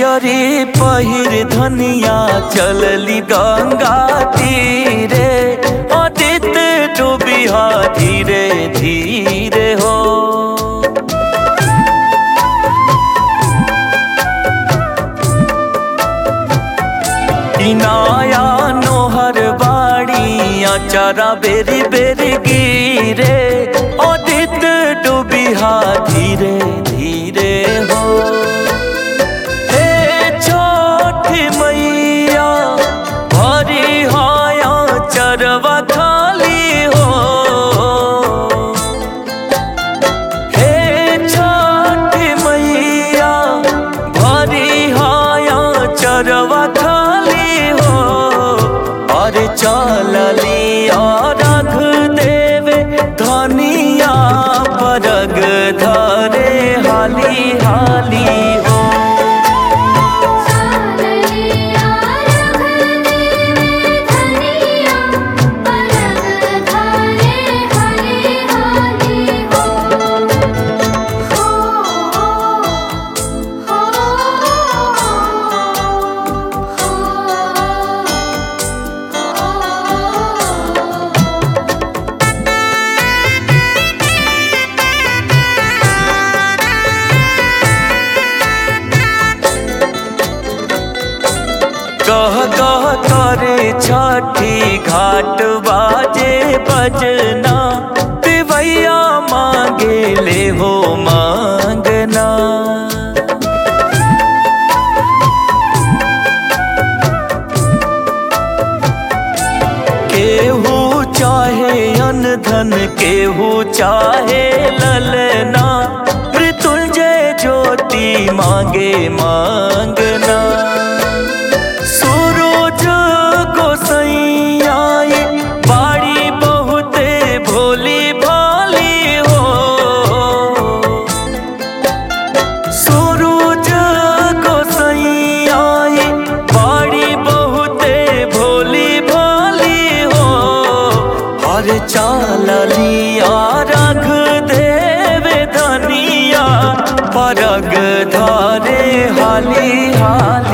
पियरी पहिर धनिया चलली गंगा तीरे अदित डूबिहा धीरे धीरे हो इनाया नोहर बाड़ी अचारा बेरी बेरी गिरे अदित डूबिहा धीरे धीरे हो हे छोटी मैया भरी हाया चरवा खाली हो हे छोटी मैया भरी हाया चरवा खाली हो और चलली और रख देवे धनिया परग धरे हाली हाली हो चाललिया रख देवे धनिया परग धारे हरि हरि हो हो हो हो कह कह करे छठी घाट बाजे बजना पिवैया मांगे ले हो मांगना केहू चाहे अन धन केहू चाहे ललना मृत्युंजय ज्योति मांगे मांगना सूरज गोसैया बाड़ी बहुते भोली भाली हो सूरज गोसैया बाड़ी बहुते भोली भाली हो और चालिया रख देवे धनिया परग धारे हाली हाली